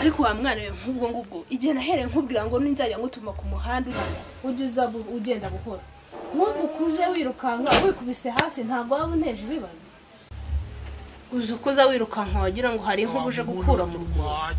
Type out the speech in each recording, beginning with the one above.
bisobanuye nk'ubwo ngubwo igihe nahereye nkubwira ngo ninzajya ngutuma ku muhanda uranga ujya uza bu- ugenda buhoro nk'ubu ukuje wirukanka wikubise hasi ntabwo waba unteje ibibazo uzi uko uza wirukanka wagira ngo hari inkuba uje gukura mu rwuri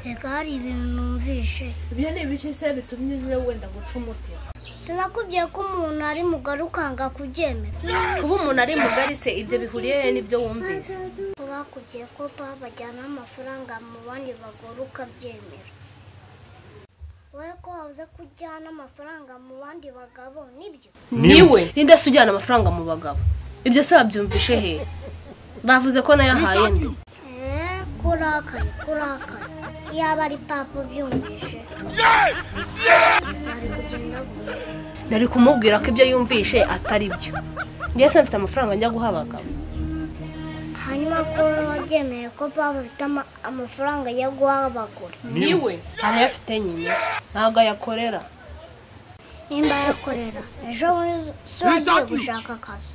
reka hari ibintu numvishe ibyo ni ibiki se bitumye uze wenda guca umutima sinakubwiye ko umuntu ari mugari ukanga kubyemera kuba umuntu ari mugari se ibyo bihuriye he n'ibyo wumvise ko bakubwiye ko babajyana amafaranga mu bandi bagore ukabyemera wowe ko wabuze ko ujyana amafaranga mu bandi bagabo nibyo niwe ninde se ujyana amafaranga mu bagabo ibyo se babyumvishe he bavuze ko nayahaye ndi eee ko urakaye ko urakaye yaba ari papa ubyumvishe ari kugenda gute nari kumubwira ko ibyo yumvishe atari byo njyewe se mfite amafaranga njya guha abagabo hanyuma ko wabyemeye ko papa afite ama- amafaranga yo guha abagore niwe arayafite nyine ntabwo ayakorera nimba ayakorera ejo bundi se wagiye gushaka akazi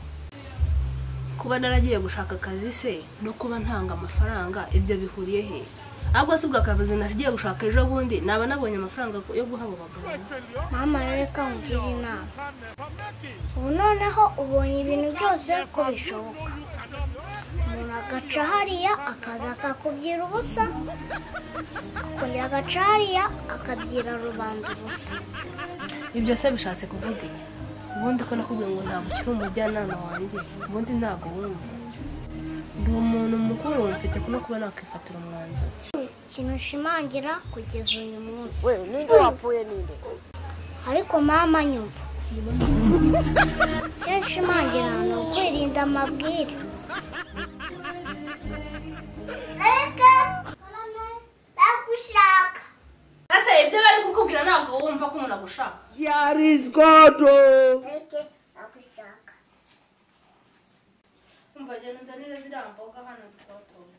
kuba naragiye gushaka akazi se no kuba ntanga amafaranga ibyo bihuriye he ahubwo si ubwo akazi nagiye gushaka ejo bundi naba nabonye amafaranga yo guha abo bagabo mama reka ngire inama ubu noneho ubonye ibintu byose ko bishoboka umuntu agaca hariya akaza akakubyira ubusa akongera agaca hariya akabyira rubanda ubusa ibyo se bishatse kuvuga iki ubundi ko nakubwiye ngo ntabwo ukiri umujyanama wanjye ubundi ntabwo wumva ndi umuntu mukuru mfite no kuba nakwifatira umwanzuro ikintu ushimangira kugeza uyu munsi we ninde wapfuye ninde ariko mama nyumva icyo nshimangira ni ukwirinda amabwire reka ndagushaka ese ibyo bari kukubwira ntabwo wumva ko umuntu agushaka here is god reka ndagushaka umva genda unzanire ziriya mboga hano twatoye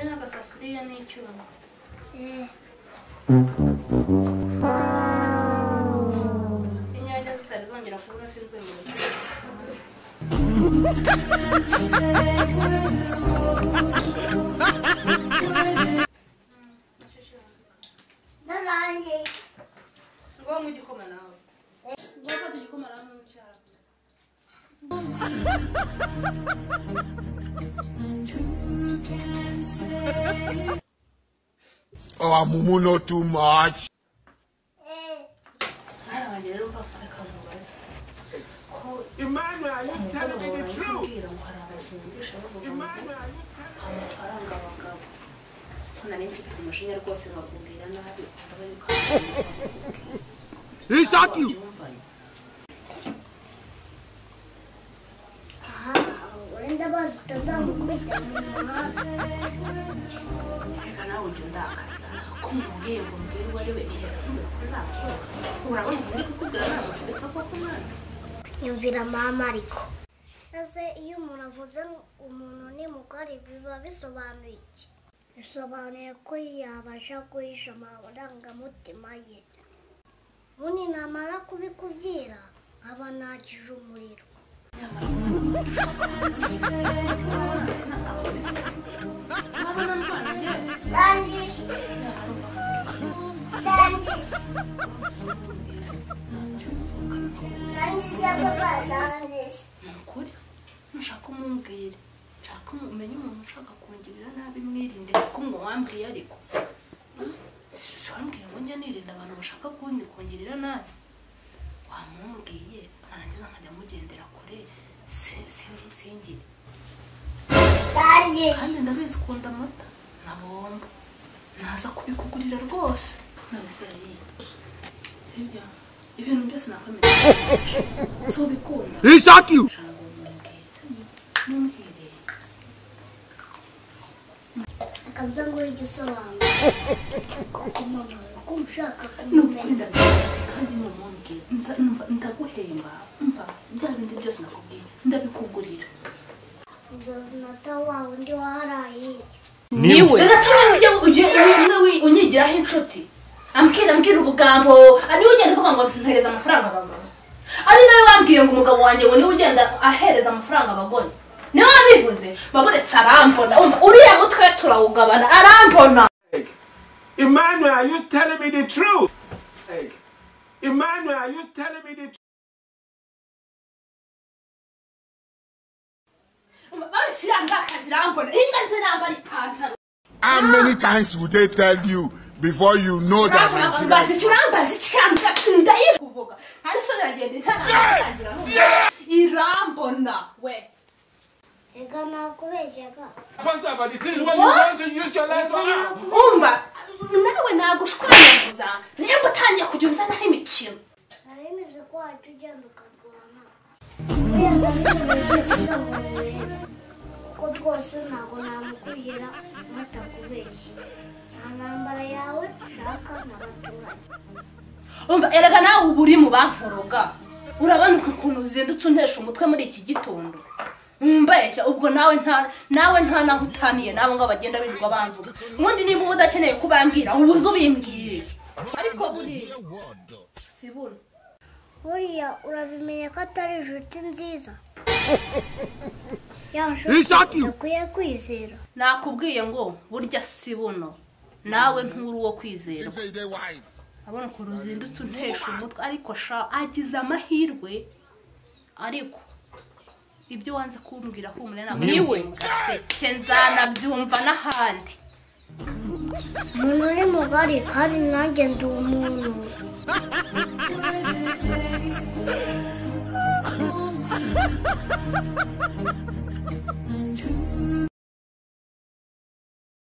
n'agasafuriya n'icyuma inyanya zitari zongera kubura sinzongera kubura ndarangiye ngombwa igikoma nawe ngofata igikoma nawe n'umucyara Oh, Mumu, not too much. hano rero mpaka reka mubaze Emmanuel, are you telling me the truth? kubwira ngo hari abazungisha bavuga ngo Emmanuel, are you telling amafaranga abagabo ko nari mfite umujinya rwose bakubwira nabi ukaba yuko me? Is that you? aha urenda bazi utazamukubita mu muhanda reka nawe ujya undakaza ko mubwiye ngo mbwire uwo ari we nigeze kumubwira ko nzakora urabona ubu ndi kukubwira namushaka koko mwana yumvira mama ariko ese iyo umuntu avuze ngo umuntu ni mugari biba bisobanuye iki bisobanuye ko yabasha guhisha amarangamutima ye ubundi namara kubikubwira nkaba nakije umuriro urabona ndwana njyewe ndangije ndangije ndangije papa ndangije ni ukuri mushaka umumbwire nshaka umenye umuntu ushaka kungirira nabi mwirinde kuko mwo wambwiye ariko si wambwiye ngo njya nirinda abantu bashaka kundi kungirira nabi wamumbwiye narangiza nkajya mugendera kure si- si- singire ndangije kandi ndabizi ukunda amata na bombo naza kubikugurira rwose nabese yariye sibyo ibintu byose nakwemerera si ubikunda Is that you? akaza ngo igisobanuro kuko mama ko ushaka kumumenya ndaguhemba mva bya bindi byose nakubwiye ndabikugurira inzu runaka wa undi waharaye niwe reka turiya ujye ujye umwe wi- unyigiraho inshuti ambwira ambwira ubugambo ah, niwe ugenda uvuga ngo mpereza amafaranga abagore ari nawe wambwiye ngo umugabo wanjye ngo niwe ugenda ahereza amafaranga abagore niwe wabivuze babonetse arambona wumva uriya mutwe turawugabana arambona Emmanuel, are you telling me the truth? Like, Emmanuel, are you telling me the truth? babisiranga kazirambona inga zirambara ipantaro How many times would they tell you before you know that Nigeria urambaza iki urambaza iki kambwira ndayizi kuvuga nta n'isoni iragenda intanagira irambona we reka nakubeshyaga Pastor, but this is what you want to use your life for. umva nawe nagushwanyaguza nimba utangiye kujya unzanaho imikino naremeze ko wajya ugenda ukarwana kubera ndabikubeshya kuko rwose ntabwo namukwihera batakubeshya nta ntambara yawe ushaka n'abaturage umva erega nawe uba uri mu bankoroga urabona ukuntu uzindutse untesha umutwe muri iki gitondo mbeshya ubwo nawe nta nawe nta naho utaniye nabo ngo bagenda birirwa bamvuga ubundi niba uba udakeneye kubambwira uba uzi ubimbwiriye ariko buriya si buno buriya urabimenya ko atari inshuti nziza ya He shot you. udakwiye kwizera nakubwiye ngo burya si buno nawe nturi uwo kwizera They say they wise. abona ukuntu uzindutse untesha umutwe ariko sha agize amahirwe ariko ibyo wanze kumbwira humura ntabwo niwe gaseke nzanabyumva n'ahandi umuntu uri mugari kandi nanjye ndi umuntu